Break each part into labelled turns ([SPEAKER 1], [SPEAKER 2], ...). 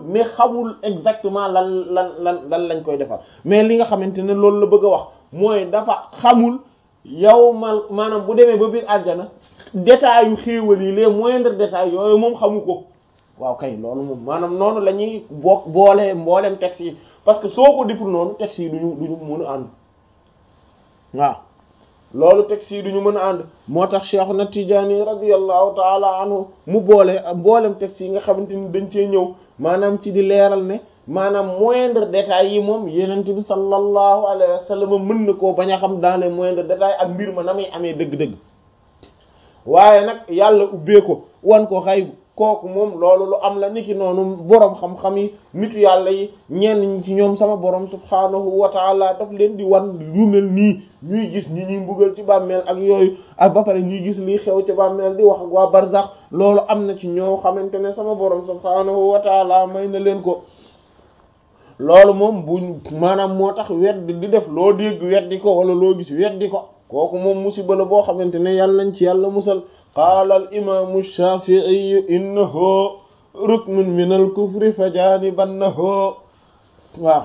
[SPEAKER 1] ne xamul exactement lan lan lan lan lañ koy defal mais li nga xamante ne loolu la bëgg a wax mooy dafa xamul yow mal maanaam bu demee ba biir àjjana détails yu xéewal yi les moindres détails yooyu moom xamu ko waaw kay loolu moom maanaam noonu la ñuy boo boolee mbooleem texte yi parce que soo ko deful noonu texte yi duñu duñu mën a ànd waaw loolu texte yi duñu mën a ànd moo tax Cheikh na Tijaani radiyallahu taala anhu mu boole mboolem texte yi nga xamante ni dañ cee ñëw maanaam ci di leeral ne maanaam moindre détails yi moom yenent bi sallallahu alayhi wa sallam mën na koo bañ a xam dans les moindres détails ak mbir ma na muy amee dëgg-dëgg waaye nag yàlla ubbee ko wan ko xaybu kooku moom loolu lu am la niki noonu boroom xam-xam yi nitu yàlla yi ñenn ñi ci ñoom sama boroom subhaanahu wa taala daf leen di wan lu mel nii ñuy gis ñi ñuy mbugal ci bàmmeel ak yooyu ak ba pare ñuy gis lii xew ci bàmmeel di wax ak waa barzax loolu am na ci ñoo xamante ne sama boroom subhaanahu wa taala may na leen ko loolu moom bu maanaam moo tax weddi di def loo dégg weddi ko wala loo gis weddi ko kooku moom musiba la boo xamante ne yàlla nañ ci yàlla musal qaala al imaamu shaafi'i innahu ruknun min al kufri fa jaanibannahu waaw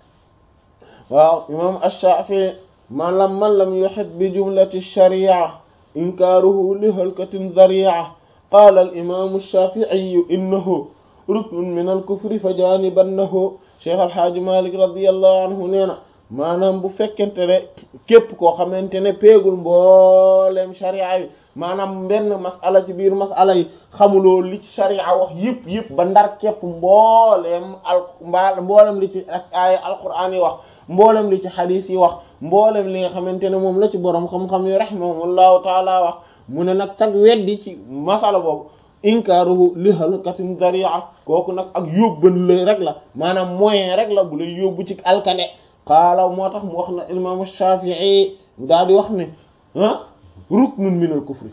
[SPEAKER 1] waaw imaam ash-shaafi'i man lam man lam yuhit bi jumlati sharia inkaaruhu li halkatin dhari'a qaala al imaamu shaafi'i innahu ruknun min al kufri fa jaanibannahu cheikh alhaaji malik radiyallahu anhu nee na maanaam bu fekkente ne képp koo xamante ne peegul mbooleem sharia yi maanaam benn masala ci biir masala yi xamuloo li ci sharia wax yëpp yëpp ba ndar képp mbooleem al mbaa mboolem li ci ak aaya alquran yi wax mboolem li ci xadiis yi wax mboolem li nga xamante ne moom la ci boroom xam-xam yi rahimahumullahu taala wax mu ne nag sag weddi ci masala boobu inkaaruhu li halkatin dari'a kooku nag ak yóbban la rek la maanaam moyen rek la bu lay yóbbu ci alkane qaala moo tax mu wax na imaamu Shaafi'i daal di wax ne ah ruknun minal kufri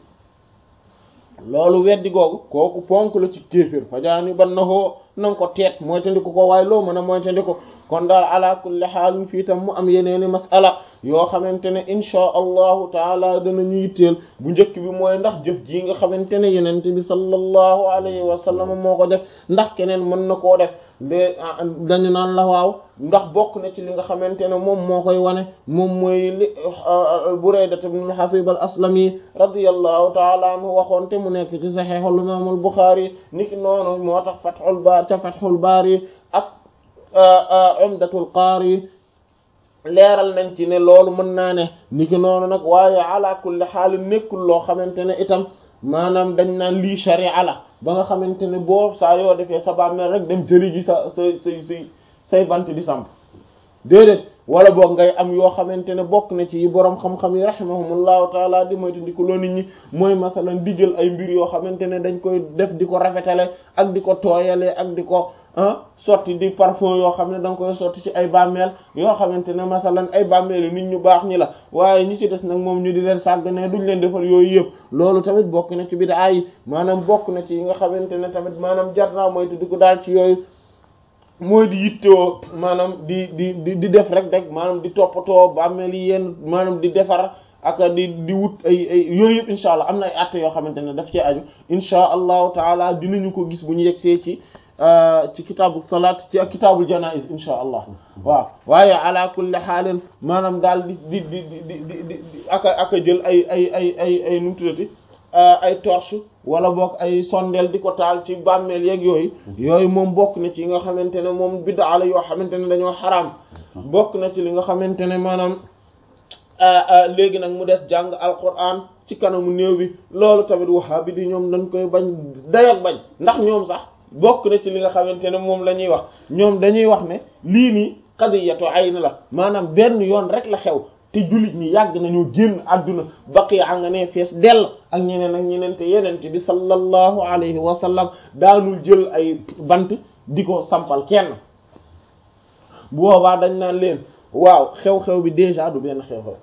[SPEAKER 1] loolu weddi googu kooku ponk la ci kéefér fajaani ban na hoo nanga ko teet mooy tandi ko ko waaye loo mën a mooy tandi ko kon daal ala kulli xaalin fii tam mu am yeneeni masala yoo xamante ne inchaa allahu taala danañu yitteel bu njëkk bi mooy ndax jëf ji nga xamante ne yenente bi sallallahu alayhi wa sallam moo ko def ndax keneen mën na koo def de dañu naan la waaw ndax bokk na ci li nga xamante ne moom moo koy wane moom mooy li Burayda ibn al-Hasib al-Aslami radiyallahu taala anhu waxoon te mu nekk ci Sahihul Imam al-Bukhari niki noonu moo tax Fathul Bari ca Fathul Bari ak Umdatul Qari leeral nañ ci ne loolu mën naa ne niki noonu nag waaye ala kulli xaal nekkul loo xamante ne itam maanaam dañ naan lii sharia la ba nga xamante ne boo saa yoo defee sa bàmmeel rek dem jëli ji sa say say say say bant di samp déedéet wala boog ngay am yoo xamante ne bokk na ci yi boroom xam-xam yi rahimahumullahu taala di moytu di ko loo nit ñi mooy masalan di jël ay mbir yoo xamante ne dañ koy def di ko rafetale ak di ko tooyale ak di ko ah sotti di parfum yoo xam ne da nga koy sotti ci ay bàmmeel yoo xamante ne masalan ay bàmmeel nit ñu baax ñi la waaye ñi ci des nag moom ñu di leen sàgg ne duñ leen defal yooyu yëpp loolu tamit bokk na ci bidaa yi maanaam bokk na ci yi nga xamante ne tamit maanaam jar naa moytu di ko daal ci yooyu mooy di yittewoo maanaam di di di di def rek rek maanaam di toppatoo bàmmeel yi yenn maanaam di defar ak di di wut ay ay yooyu yëpp incha allah am na ay atte yoo xamante ne daf cee aju incha allahu taala dinañu ko gis bu ñu yegsee ci ci kitaabu salaat ci ak kitaabul janaiz insha allah waaw waaye ala kulli xaalin maanaam daal di di di di di di aka aka jël ay ay ay ay ay nu mu tuddati ay torche wala boog ay sondeel di ko taal ci bàmmeel yeeg yooyu yooyu moom bokk na ci yi nga xamante ne moom bid'a la yoo xamante ne dañoo xaraam bokk na ci li nga xamante ne maanaam léegi nag mu des jàng alquran ci kanamu néew bi loolu tamit wahabi di ñoom dañ koy bañ dayak bañ ndax ñoom sax bokk na ci li nga xamante ne moom la ñuy wax ñoom dañuy wax ne lii nii qadiyatu ayn la maanaam benn yoon rek la xew te jullit ñi yàgg nañoo génn àdduna baqiya nga ne fees dell ak ñeneen ak ñeneen te yenente bi sallallahu alayhi wa sallam daanul jël ay bant di ko sampal kenn bu boobaa dañ naan leen waaw xew-xew bi déjà du benn xew-xew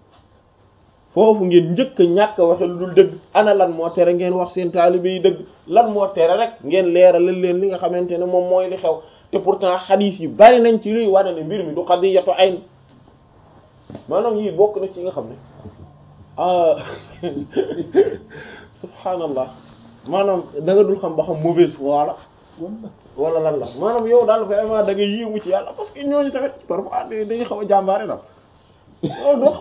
[SPEAKER 1] foofu ngeen njëkk a ñàkk a waxe lu dul dëgg ana lan moo tere ngeen wax seen taalibe yi dëgg lan moo tere rek ngeen leeralal leen li nga xamante ne moom mooy li xew te pourtant xadiis yi bari nañ ci luy wane ne mbir mi du qadiyatu ayn maanaam yii bokk na ci nga xam ne ah subhaanallah maanaam da nga dul xam ba xam mauvaise foi la wala lan la maanaam yow daal vraiment da nga yéemu ci yàlla parce que ñooñu tamit parfois dañuy xaw a jàmbaare daal loolu dox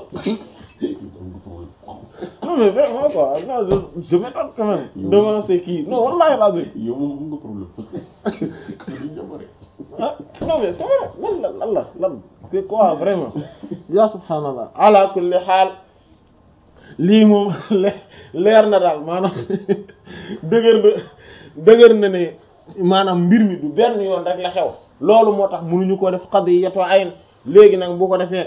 [SPEAKER 1] non mais vraiment quoi non je je m'étonne quand même devant ces kii non wallahi lazim
[SPEAKER 2] yow moom am nga problème parce que duñ jàmbare
[SPEAKER 1] ah non mais c'est vrai lan la lan la lan c'est quoi vraiment ya subhanallah ala kulli xaal lii moom leer na daal maanaam dëgër na dëgër na ne maanaam mbir mi du benn yoon rek la xew loolu moo tax mënuñu ko def qadiyatu ayn léegi nag bu ko defee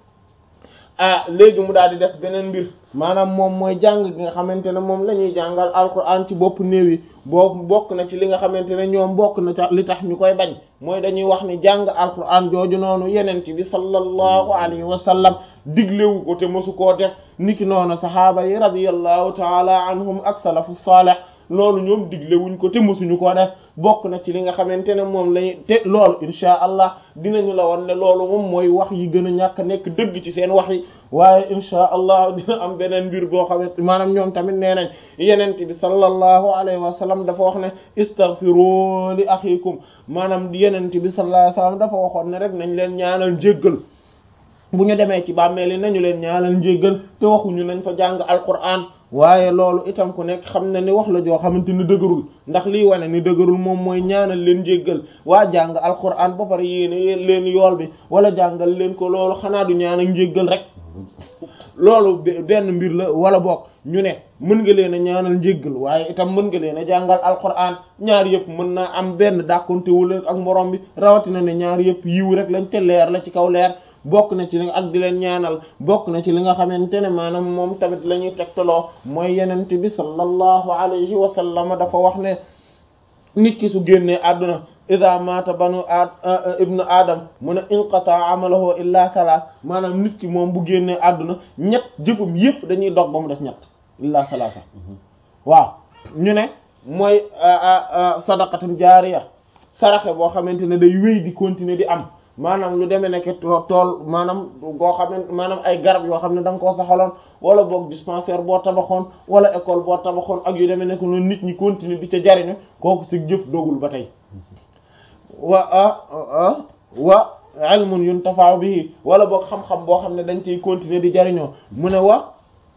[SPEAKER 1] ah léegi mu daal di des beneen mbir maanaam moom mooy jàng gi nga xamante ne moom la ñuy jàngal alquran ci bopp néew yi boobu bokk na ci li nga xamante ne ñoom bokk na ca li tax ñu koy bañ mooy dañuy wax ni jàng alquran jooju noonu yeneen ci bi sallallahu alayhi wa sallam diglewu ko te mosu koo def niki noonu sahaaba yi radiyallahu taala anhum ak salafu salih loolu ñoom diglewuñ ko te mosuñu koo def bokk na ci li nga xamante ne moom lañu te loolu insha allah dinañu la won ne loolu moom mooy wax yi gën a ñàkk nekk dëgg ci seen wax yi waaye insha allah dina am beneen mbir boo xamante maanaam ñoom tamit nee nañ yenent bi sallallahu alayhi wa sallam dafa wax ne istaghfiru li akhikum maanaam yenent bi sallallahu alayhi wa sallam dafa waxoon ne rek nañ leen ñaanal njéggal bu ñu demee ci bàmmeel yi nañu leen ñaanal njéggal te waxuñu nañ fa jàng alquran waaye loolu itam ku nekk xam na ni wax la joo xamante ni dëgërul ndax liy wane ni dëgërul moom mooy ñaanal leen jéggal waa jàng alquran ba pare yéene leen yool bi wala jàngal leen ko loolu xanaa du ñaanal njéggal rek loolu benn mbir la wala boog ñu ne mën nga leen a ñaanal njéggal waaye itam mën nga leen a jàngal alquran ñaar yëpp mën naa am benn dàkkontewul ak morom bi rawatina ne ñaar yëpp yiw rek lañ te leer la ci kaw leer bokk na ci li ak di leen ñaanal bokk na ci li nga xamante ne maanaam moom tamit la ñuy tegtaloo mooy yenent bi sallallahu alayhi wa sallam dafa wax ne nit ki su génnee àdduna ida mata banu a ibnu adam mu ne inqata amalahu illa salaat maanaam nit ki moom bu génnee àdduna ñett jëfum yépp dañuy dog ba mu des ñett illa salaasa waaw ñu ne mooy sadaqatun jaariya saraxe boo xamante ne day wéy di continuer di am maanaam lu demee nekk tool maanaam goo xam ne maanaam ay garab yoo xam ne da nga koo saxaloon wala boog dispensaire boo tabaxoon wala école boo tabaxoon ak yu demee nekk noonu nit ñi continuer di ca jariñu kooku si jëf dogul ba tey wa wa ilmun yuntafa'u bihi wala boog xam-xam boo xam ne dañ ciy continuer di jariñoo mu ne wa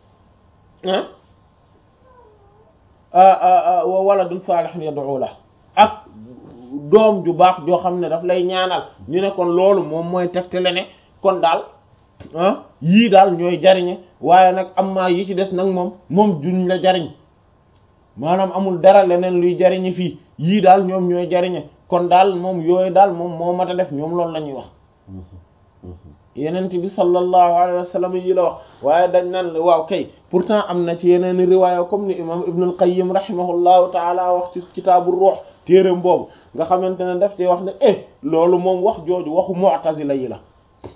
[SPEAKER 1] wa waladun salihun yad'u la ak doom ju baax joo xam ne daf lay ñaanal ñu ne kon loolu moom mooy tegtale ne kon daal ah yii daal ñooy jariñe waaye nag am maa yi ci des nag moom moom juñ la jariñ maanaam amul dara leneen luy jariñe fii yii daal ñoom ñooy jariñe kon daal moom yooyu daal moom moo mat a def ñoom loolu la ñuy wax yenent bi sallallahu alayhi wa sallam yi la wax waaye dañ naan la waaw kay pourtant am na ci yeneen riwaaya comme ni imam ibnul qayyim rahimahullahu taala wax ci kitaabu ruux téereem boobu nga xamante ne daf ci wax ne eh loolu moom wax jooju waxu mu'tazila yi la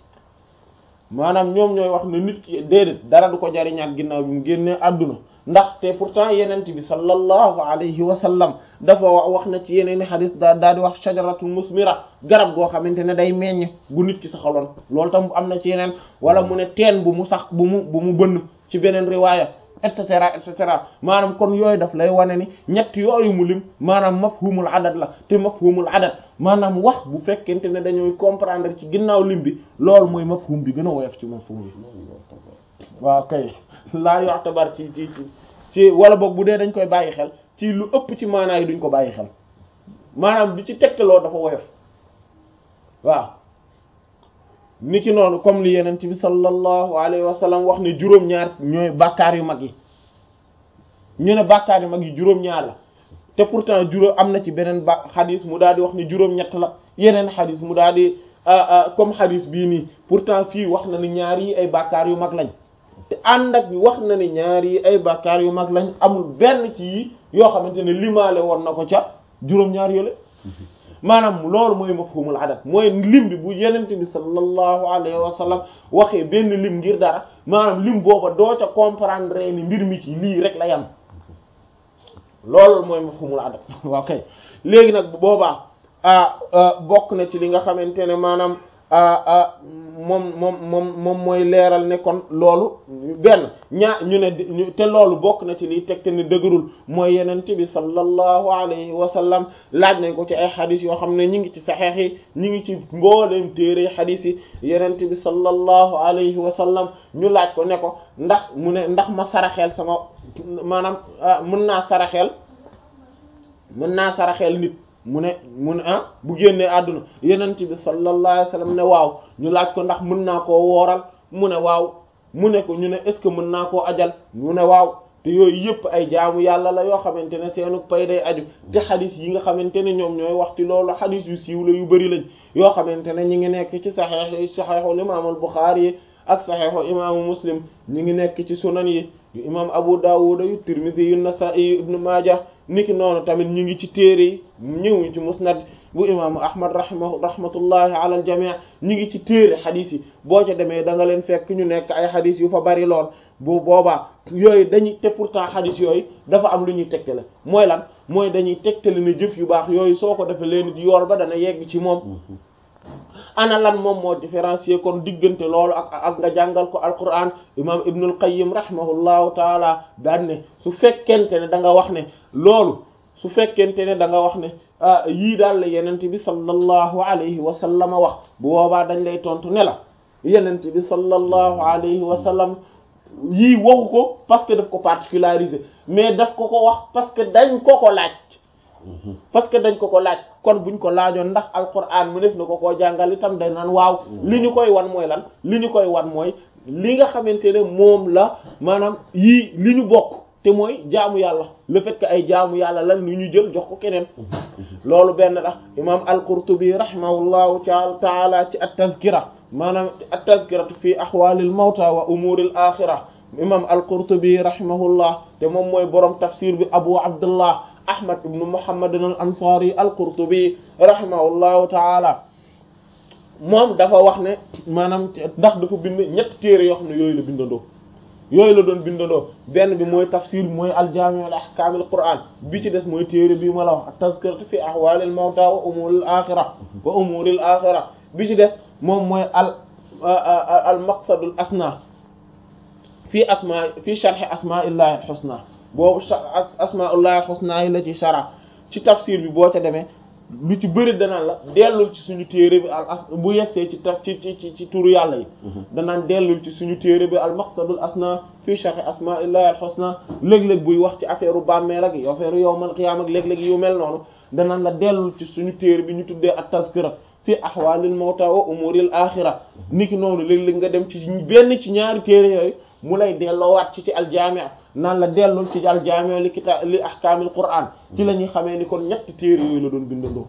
[SPEAKER 1] maanaam ñoom ñooy wax ne nit ki déedéet dara du ko jariñaat ginnaaw bi mu génnee àdduna ndax te pourtant yenent bi sallallahu alayhi wa sallam dafa wax na ci yeneen i xadis daa daa di wax shajaratul musmira garab goo xamante ne day meññ bu nit ki saxaloon loolu tam am na ci yeneen wala mu ne teen bu mu sax bu mu bu mu bënn ci beneen riwaaya et cetera et cetera maanaam kon yooyu daf lay wane ni ñett yooyu mu lim maanaam mafhumul adad la te mafhumul adad maanaam wax bu fekkente ne dañooy comprendre ci ginnaaw lim bi loolu mooy mafhum bi gën a woyof ci mafhum bi waaw kay laa yu'tabar ci ci ci wala boog bu dee dañ koy bàyyi xel ci lu ëpp ci maanaa yi duñ ko bàyyi xel maanaam di ci tegtaloo dafa woyof waaw niki noonu comme li yeneen bi sallallahu alayhi wa sallam wax ne juróom-ñaar ñooy bàkkaar yu mag yi ñu ne bàkkaar yu mag yi juróom-ñaar la te pourtant juróom am na ci beneen ba xadis mu daal di wax ne juróom-ñett la yeneen xadis mu daal di comme xadis bii nii pourtant fii wax na ni ñaar yi ay bàkkaar yu mag lañ te ànd ak wax na ni ñaar yi ay bàkkaar yu mag lañ amul benn ci yi yoo xamante ne limaale woon na ko ca juróom-ñaar yooyu maanaam loolu mooy mafhumul adat mooy lim bi bu yenente bi sallallahu alayhi wa sallam waxee benn lim ngir dara maanaam lim booba doo ca comprendre ni mbir mi ci lii rek la yam loolu mooy mafhumul adat waaw kay léegi nag bu boobaa ah bokk na ci li nga xamante ne maanaam moom moom moom moom mooy leeral ne kon loolu benn ñaa ñu ne te loolu bokk na ci liy tegte ne dëgërul mooy yenent bi sallallahu alayhi wa sallam laaj nañ ko ci ay xadis yoo xam ne ñi ngi ci saxeex yi ñi ngi ci mbooleem téere xadis yi yenent bi sallallahu alayhi wa sallam ñu laaj ko ne ko ndax mu ne ndax ma saraxeel sama maanaam mën naa saraxeel mën naa saraxeel nit mu ne mu ne ah bu génnee àdduna yenent bi sallallahu alayhi wa sallam ne waaw ñu laaj ko ndax mën naa koo wooral mu ne waaw mu ne ko ñu ne est ce que mën naa koo ajal mu ne waaw te yooyu yëpp ay jaamu yàlla la yoo xamante ne seenu pay day aju te xadis yi nga xamante ne ñoom ñooy wax ci loolu xadis yu siiw la yu bari lañ yoo xamante ne ñi ngi nekk ci saxeex saxeexul imaamul Buxaari yi ak saxeexu imaamu Muslim ñi ngi nekk ci sunan yi yu imaam Abu Dawud yu Tirmidhi yu Nasa'i yu Ibnu Maaja niki noonu tamit ñu ngi ci téere yi ñëw ci musnad bu imaamu ahmad rahma rahmatullahi ala al jamii ñu ngi ci téere xadis yi boo ca demee da nga leen fekk ñu nekk ay xadis yu fa bari lool bu boobaa yooyu dañuy te pourtant xadis yooyu dafa am lu ñuy tegtale mooy lan mooy dañuy tegtale ne jëf yu baax yooyu soo ko defee leen yool ba dana yegg ci moom ana lan moom moo différencier kon diggante loolu ak ak nga jàngal ko alquran imam ibnul qayyim rahimahullahu taala daan ne su fekkente ne da nga wax ne loolu su fekkente ne da nga wax ne yii daal la yenent bi sallallahu alayhi wa sallam wax bu boobaa dañ lay tontu ne la yenent bi sallallahu alayhi wa sallam yii waxu ko parce que daf ko particularisé mais daf ko ko wax parce que dañ ko ko laaj parce que dañ ko ko laaj kon buñ ko laajoon ndax alquran mu def na ko koo jàngal itam day naan waaw li ñu koy wan mooy lan li ñu koy wan mooy li nga xamante ne moom la maanaam yii li ñu bokk te mooy jaamu yàlla le fait que ay jaamu yàlla lan lu ñu jël jox ko keneen loolu benn la imam al-Qurtubi rahimahullahu taala ci at-tazkira maanaam at-tazkiratu fi ahwalil mawta wa umuril axira imam al-Qurtubi rahimahullah te moom mooy borom tafsir bi abu abdullah ahmad ibnu muhammad al ansari al-Qurtubi rahimahullahu taala moom dafa wax ne maanaam ndax dafa bind ñetti téere yoo xam ne yooyu la bindandoo yooyu la doon bindandoo benn bi mooy tafsir mooy aljaami al ahkaam al qur'an bi ci des mooy téere bii ma la wax at-tazkiratu fi ahwalil mawta wa umuril axira wa umuril axira bi ci des moom mooy al al maqsadul asna fii asma fii sharh asma'illahi al husna boobu asma'ullahi al husna yi la ci shara ci tafsir bi boo ca demee lu ci bëri danaan la dellul ci suñu téere bi al as bu yessee ci taf ci ci ci turu yàlla yi danaan dellul ci suñu téere bi al maqsadul asna fii sharh asma'illahi al husna léeg-léeg buy wax ci affaire u bàmmeel ak affaire u yawmal qiyaama ak léeg-léeg yu mel noonu danaan la dellul ci suñu téere bi ñu tuddee at tazkira fi ahwalil mawta wa umuril axira niki noonu léeg-léeg nga dem ci benn ci ñaari téere yooyu mu lay delloowaat ci ci aljaami naan la dellul ci aljaami li kita li ahkaamil qur'an ci la ñuy xamee ni kon ñetti téere yooyu la doon bindandoo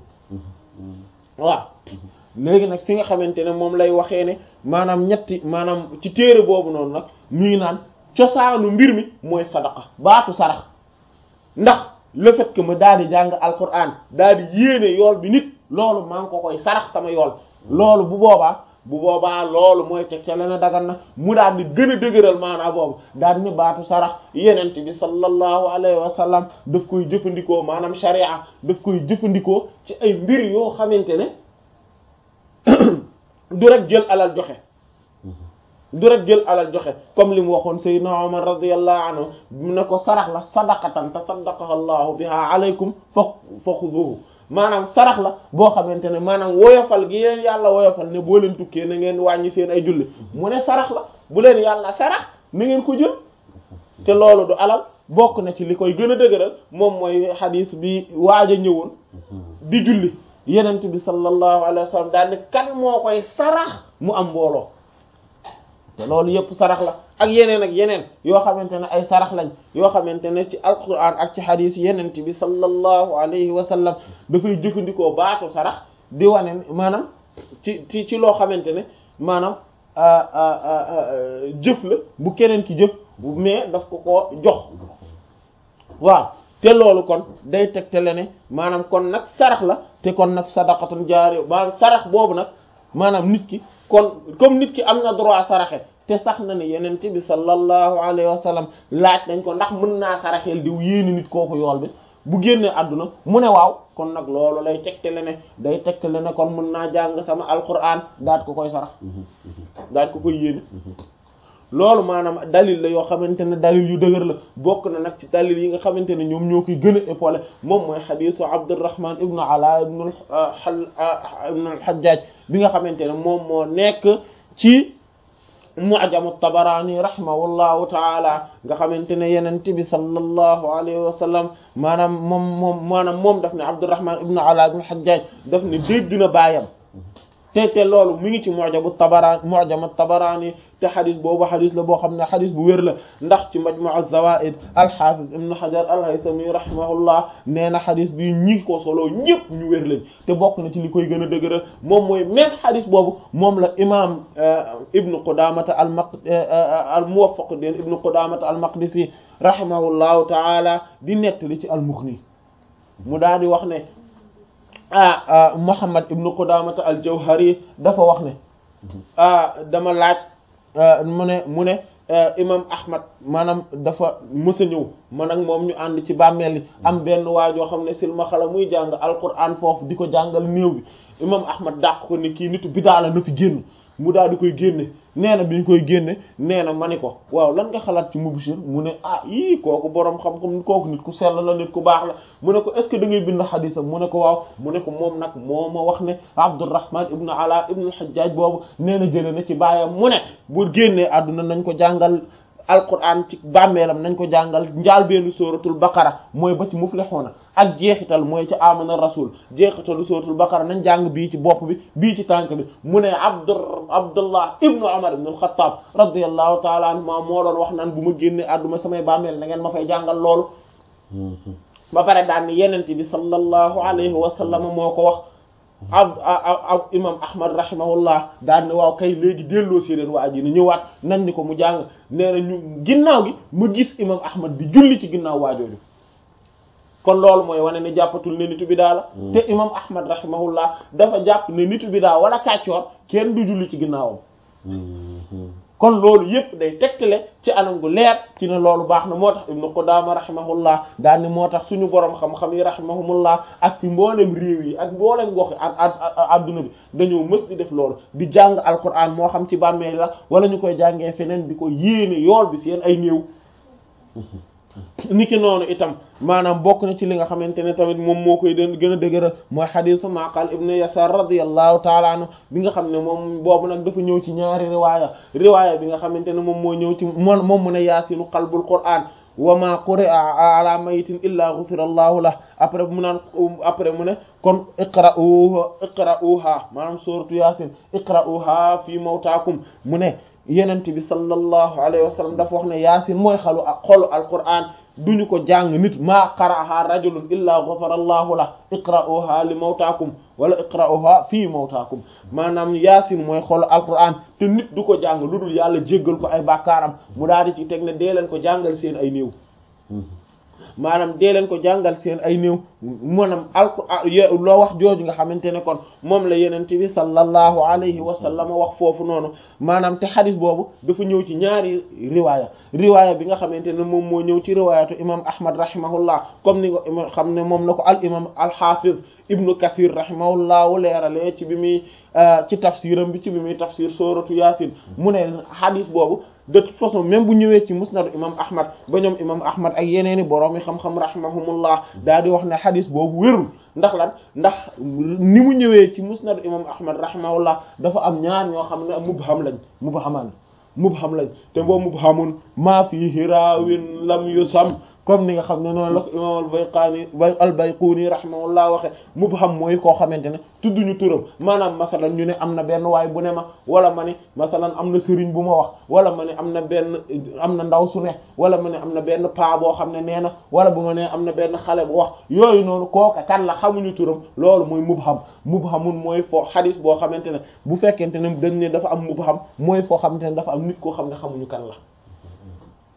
[SPEAKER 1] waaw léegi nag fi nga xamante ne moom lay waxee ne maanaam ñetti maanaam ci téere boobu noonu nag mu ngi naan cosaanu mbir mi mooy sadaqa baatu sarax ndax le fait que ma daal di jàng alquran daal di yéene yool bi nit loolu maa ngi ko koy sarax sama yool loolu bu boobaa bu boobaa loolu mooy teg ca lena dagan na mu daal di gën a dëgëral maanaa boobu daal di ne baatu sarax yenent bi sallallahu alayhi wa sallam daf koy jëfandikoo maanaam sharia daf koy jëfandikoo ci ay mbir yoo xamante ne du rek jël alal joxe du rek jël alal joxe comme li mu waxoon sayyidna Umar radiyallahu anhu mu ne ko sarax la sadaqatan tasaddaqaha Allahu biha alaykum fa fa xuduhu maanaam sarax la boo xamante ne maanaam woyofal gi leen yàlla woyofal ne boo leen tukkee na ngeen wàññi seen ay julli mu ne sarax la bu leen yàlla sarax na ngeen ko jël te loolu du alal bokk na ci li koy gën a dëgëral moom mooy xadiis bi waaj a ñëwoon di julli yenent bi sallallahu alayhi wa sallam daal ne kan moo koy sarax mu am mbooloo te loolu yëpp sarax la ak yeneen ak yeneen yoo xamante ne ay sarax lañ yoo xamante ne ci alquran ak ci xadiis yenent bi sallallahu alayhi wa sallam dafay jëfandikoo baatu sarax di wane maanaam ci ci ci loo xamante ne maanaam jëf la bu keneen ki jëf mais daf ko ko jox waaw te loolu kon day tegtale ne maanaam kon nag sarax la te kon nag sadaqatun jaari maanaam sarax boobu nag maanaam nit ki kon comme nit ki am na droit saraxe te sax na ne yenent bi sallallahu alayhi wa sallam laaj nañ ko ndax mën naa saraxeel diw yéeni nit kooku yool bi bu génnee àdduna mu ne waaw kon nag loolu lay tegtale ne day tegtale ne kon mën naa jàng sama alquran daat ko koy sarax daat ko koy yéene loolu maanaam dalil la yoo xamante ne dalil yu dëgër la bokk na nag ci dalil yi nga xamante ne ñoom ñoo koy gën a épaulé moom mooy xadisu Abdurrahman ibnu Ala ibnu ibnu al-Hajjaj bi nga xamante ne moom moo nekk ci mu'jamu Tabarani rahimahullahu taala nga xamante ne yenent bi sallallahu alayhi wa sallam maanaam moom moom maanaam moom daf ne Abdurrahman ibnu Ala ibnu al-Hajjaj daf ne dégg na baayam te te loolu mi ngi ci mu'jamu Tabarani mu'jamu Tabarani te xadis boobu xadis la boo xam ne xadis bu wér la ndax ci majmu' az-zawaid al-hafiz ibn hajar al-haythami rahimahullah nee na xadis bi ñi ko solo ñëpp ñu wér lañ te bokk na ci li koy gën a dëgëral moom mooy même xadis boobu moom la imam ibnu qudamata al maq al muwaffaquddin ibnu qudamata al maqdisi rahimahullahu taala di nettali ci al-mughni mu daal di wax ne ah muhammad ibnu qudamata al jawhari dafa wax ne ah dama laaj mu ne mu ne imam ahmad maanaam dafa mësa ñëw man ak moom ñu ànd ci bàmmeel yi am benn waajoo xam ne silmaxala muy jàng alquran foofu di ko jàngal néew bi imam ahmad dàq ko ni kii nitu bidaa la na fi génn mu daal di koy génne nee na bi ñu koy génne nee na ma ni ko waaw lan nga xalaat ci Mubashir mu ne ah yii kooku boroom xam-xam kooku nit ku sell la nit ku baax la mu ne ko est ce que da ngay bind xadisam mu ne ko waaw mu ne ko moom nag moo ma wax ne Abdurrahman ibnu Ala ibnu al-Hajjaj boobu nee na jëlee na ci baayam mu ne bu génnee àdduna nañ ko jàngal alquran ci bàmmeelam nañ ko jàngal njaal benn suratul baqara mooy ba ci muflixuuna ak jeexital mooy ci amana rasul jeexitalu suratul baqara nañ jàng bii ci bopp bi bii ci tànk bi mu ne abdu abdullah ibnu umar ibnu alxataab radiallahu taala anhuma moo doon wax naan bu ma génne àdduma samay bàmmeel na ngeen ma fay jàngal loolu ba pare daan ni yenente bi sallallahu alayhi wa sallam moo ko wax ab ab imam ahmad rahimahullah daan ne waaw kay léegi delloo si leen waa ji ni ñëwaat nañ ni ko mu jàng nee na ñu ginnaaw gi ma gis imam ahmad di julli ci ginnaaw waajooju kon loolu mooy wane ne jàppatul ne nitu bidaa la te imam ahmad rahimahullah dafa jàpp ne nitu bidaa wala kàccoor kenn du julli ci ginnaawam kon loolu yépp day tegtale ci anam gu leer ci ne loolu baax na moo tax ibnu Qudaama rahimahullah daal ni moo tax suñu borom xam-xam yi rahimahumullah ak ci mboolem réew yi ak mboolem gox adduna bi dañoo mës di def loolu di jàng alquran moo xam ci bàmmeel la wala ñu koy jàngee feneen di ko yéene yool bi seen ay néew niki noonu itam maanaam bokk na ci li nga xamante ne tamit moom moo koy den gën a dëgëral mooy xadisu Maqal ibn Yasar radiyallahu taala anhu bi nga xam ne moom boobu nag dafa ñëw ci ñaari riwaaya riwaaya bi nga xamante ne moom moo ñëw ci moom moom mu ne yaasinu qalbul qur'an wa ma quri'a ala mayitin illa ghufira allahu lah après mu naan après mu ne kon iqra'uha iqra'uha maanaam suratu yaasin iqra'uha fi mawtaakum mu ne yenent bi sallallahu alayhi wa sallam dafa wax ne yaasin mooy xalu ak xolu alquran duñu ko jàng nit maa qara'aha rajulun illa ghafara allahu la iqra'uha li mawtaakum wala iqra'uha fii mawtaakum maanaam yaasin mooy xolu alquran te nit du ko jàng lu dul yàlla jéggal ko ay bàkkaaram mu daal di ci teg ne dee leen ko jàngal seen ay néew maanaam dee leen ko jàngal seen ay néew maanaam alquraan loo wax jooju nga xamante ne kon moom la yenente bi sallallahu alayhi wa sallam wax foofu noonu maanaam te xadis boobu dafa ñëw ci ñaari riwaaya riwaaya bi nga xamante ne moom moo ñëw ci riwaayatu imam ahmad rahimahullah comme ni nga xam ne moom la ko al imam al hafiz ibnu kathir rahimahullahu leeralee ci bi muy ci tafsiram bi ci bi muy tafsir suratu yasin mu ne xadis boobu de toute façon même bu ñëwee ci musnadu imam ahmad ba ñoom imam ahmad ak yeneeni boroom yi xam-xam rahimahumullah daal di wax ne xadis boobu wérul ndax lan ndax ni mu ñëwee ci musnadu imam ahmad rahimahullah dafa am ñaar ñoo xam ne mubham lañ mubhaman mubham lañ te boo mubhamun maa fiihi raawin lam yusam comme ni nga xam ne noonu la ko imam al-Bayqani al-Bayquni rahimahullah waxe mubham mooy koo xamante ne tudduñu turam maanaam masalan ñu ne am na benn waay bu ne ma wala ma ne masalan am na sëriñ bu ma wax wala ma ne am na benn am na ndaw su ne wala ma ne am na benn paa boo xam ne nee na wala bu ma ne am na benn xale bu wax yooyu noonu kooka kan la xamuñu turam loolu mooy mubham mubhamun mooy foo xadis boo xamante ne bu fekkente ne dañ ne dafa am mubham mooy foo xamante ne dafa am nit koo xam ne xamuñu kan la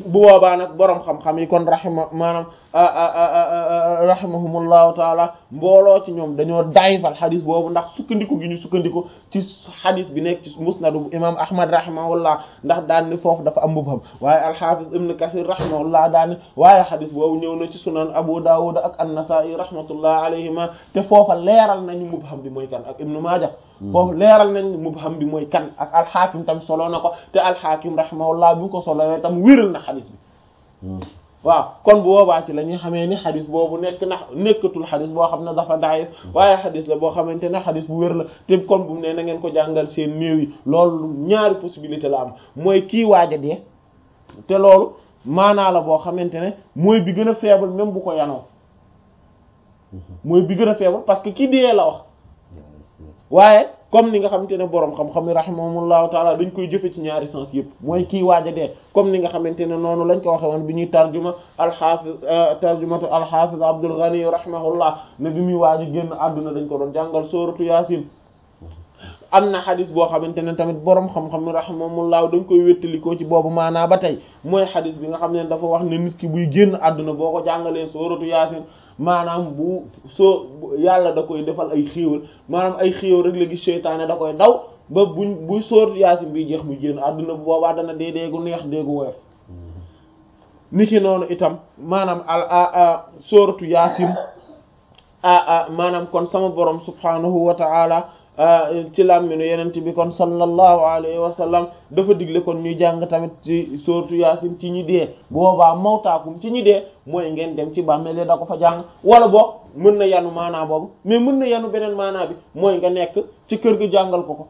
[SPEAKER 1] bu boobaa nag boroom xam-xam yi kon rahima maanaam rahimahumullahu taala mbooloo ci ñoom dañoo dayfal xadis boobu ndax sukkandiku gi ñu sukkandiku ci xadis bi nekk ci musnadu imam ahmad rahimahullah ndax daan ni foofu dafa am mubham waaye alxafiz ibn kasir rahimahullah daan ni waaye xadis boobu ñëw na ci sunan abu dawud ak an-nasa'i rahmatullah alayhima te foofa leeral nañu mubham bi mooy kan ak ibnu maaja foofu leeral nañ mubham bi mooy kan ak alxaakim tam solo na ko te alxaakim rahimahullah bi ko solowee tam wéral na xadis bi waaw kon bu boobaa ci la ñuy xamee ni xadis boobu nekk na nekkatul xadis boo xam ne dafa daif waaye xadis la boo xamante ne xadis bu wér la te kon bu mu ne na ngeen ko jàngal seen néew yi loolu ñaari possibilité la am mooy kii waaja dee te loolu maanaa la boo xamante ne mooy bi gën a faible même bu ko yanoo mooy bi gën a faible parce que kii dee la wax waaye comme ni nga xamante ne boroom xam-xam yi rahimahumullahu taala dañ koy jëfe ci ñaari sens yëpp mooy kii waaj a dee comme ni nga xamante ne noonu lañ ko waxe woon bi ñuy tarjuma alxaafiz tarjumatu alxaafiz Abdul Ghani rahimahullah ne bi muy waaj a génn àdduna dañ ko doon jàngal sooratu yaasin am na xadis boo xamante ne tamit boroom xam-xam yi rahimahumullah dañ koy wéttalikoo ci boobu maanaa ba tey mooy xadis bi nga xam ne dafa wax ne nit ki buy génn àdduna boo ko jàngalee sooratu yaasin maanaam bu soo yàlla da koy defal ay xéewal maanaam ay xéewal rek la gis seytaane da koy daw ba buñ buy sóor yaasin bi jeex mu génn àdduna bu boobaa dana dee deegu neex deegu woyof ni ki noonu itam maanaam al sóoratu yaasin a maanaam kon sama borom subhanahu wa ta'ala ci làmminu yenent bi kon sallallahu alayhi wa sallam dafa digle kon ñuy jàng tamit ci sooratu yaasin ci ñi dee boobaa mawtaakum ci ñi dee mooy ngeen dem ci bàmmeel da ko fa jàng wala boog mën na yanu maanaa boobu mais mën na yanu beneen maanaa bi mooy nga nekk ci kër gi jàngal ko ko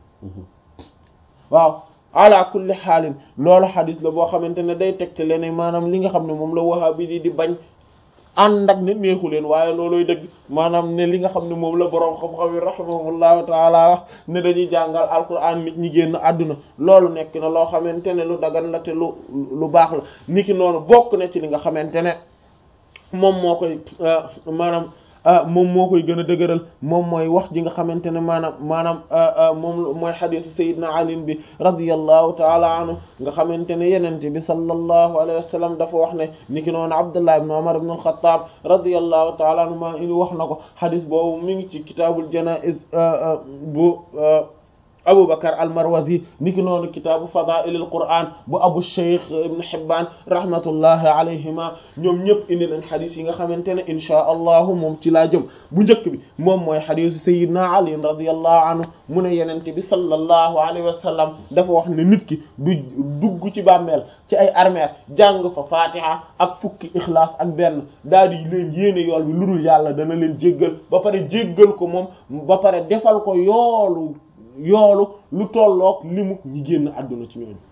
[SPEAKER 1] waaw ala kulli xaalin loolu xadis la boo xamante ne day tegte leen maanaam li nga xam ne moom la wahabi di di bañ ànd ak ne neexu leen waaye looloy dëgg maanaam ne li nga xam ne moom la boroom xam-xam yi rahimahullahu taala wax ne dañuy jàngal alquran nit ñi génn àdduna loolu nekk na loo xamante ne lu dagan la te lu lu baax la niki noonu bokk na ci li nga xamante ne moom moo koy maanaam moom moo koy gën a dëgëral moom mooy wax ji nga xamante ne maanaam maanaam moom mooy xadisu sayidna ali bi radiyallahu taala anhu nga xamante ne yenente bi sallallahu alayhi wa sallam dafa wax ne ni ki noonu abdullah ibn umar ibn al-khattab radiyallahu taala anhu maa ini wax na ko xadis boobu mi ngi ci kitaabul janaiz bu Abu Bakar al-Marwazi niki noonu kitaabu fadaa'ilil Qur'an bu Abu Shaykh Ibn Hibban rahmatullahi alayhima ñoom ñëpp indi nañ xadis yi nga xamante ne inchaa allahu moom ci laa jëm bu njëkk bi moom mooy xadisu Sayyidina Ali radiyallahu anhu mu ne yenente bi sallallahu alayhi wa sallam dafa wax ne nit ki du dugg ci bàmmeel ci ay armeer jàng fa fatiha ak fukki ixlaas ak benn daal di leen yéene yool bi lu dul yàlla dana leen jéggal ba pare jéggal ko moom ba pare defal ko yoolu yoolu lu tolloog limu ñi génn àdduna ci ñooñu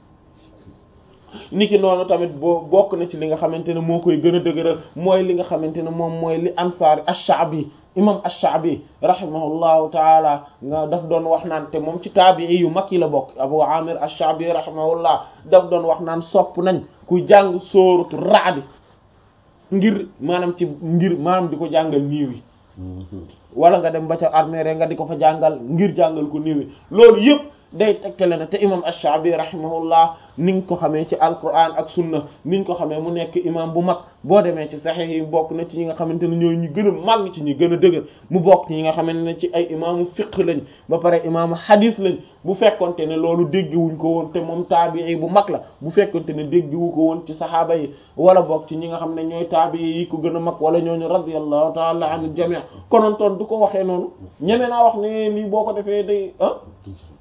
[SPEAKER 1] niki noonu tamit boo bokk na ci li nga xamante ne moo koy gën a dëgëral mooy li nga xamante ne moom mooy li ansaari ash-Sha'bi imam ash-Sha'bi rahimahullahu taala nga daf doon wax naan te moom ci taabii yu mag yi la bokk Abu Amir ash-Sha'bi rahimahullah daf doon wax naan sopp nañ ku jàng sóoratu Ra'd ngir maanaam ci ngir maanaam di ko jàngal niiw yi wala nga dem ba ca armée nga di ko fa jàngal ngir jàngal ko niiw yi loolu yëpp day tegtale na te imam ash-Sha'bi rahimahullah ni nga ko xamee ci alquran ak sunna ni nga ko xamee mu nekk imam bu mag boo demee ci sahih yi bokk na ci ñi nga xamante ne ñooy ñu gën a màgg ci ñu gën a dëgër mu bokk ci ñi nga xamante ne ci ay imaamu fiqh lañ ba pare imaamu hadith lañ bu fekkonte ne loolu déggiwuñ ko woon te moom taabii bu mag la bu fekkonte ne déggiwu ko woon ci saxaaba yi wala bokk ci ñi nga xam ne ñooy taabii yi ko gën a mag wala ñooñu radiyallahu ta'ala anhu jami' konoon toon du ko waxee noonu ñeme naa wax ne lii boo ko defee day ah